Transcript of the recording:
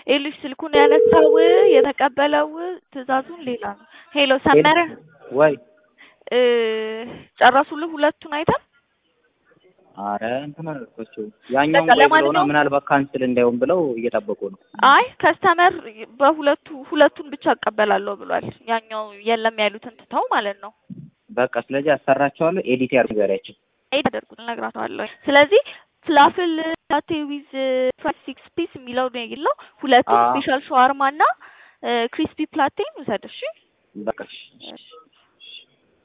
ይኸውልሽ ስልኩን ያነሳው የተቀበለው ትዕዛዙን ሌላ ነው። ሄሎ ሰመረ ወይ እ ጨረሱልህ ሁለቱን አይተም? አረ እንትን አልኳቸው ያኛውን በቃ ቆይ ብለውና ለማንኛውም- ምናልባት ካንስል እንዳይሆን ብለው እየጠበቁ ነው። አይ ከስተመር በሁለቱ ሁለቱን ብቻ እቀበላለሁ ብሏል። ያኛው የለም ያሉትን ትተው ማለት ነው። በቃ ስለዚህ አሰራቸዋለሁ። ኤዲት ያርጉ ያላቸው ኤድ አደርጉት እነግራቸዋለሁ። ስለዚህ ፍላፍል ላቴ ዊዝ ፍራይድ ሲክስ ፒስ የሚለው ነው የሌለው ሁለቱን አዎ። ስፔሻል ሸዋርማ እና ክሪስፒ ፕላቴን ውሰድ እሺ። በቃ እሺ። እሺ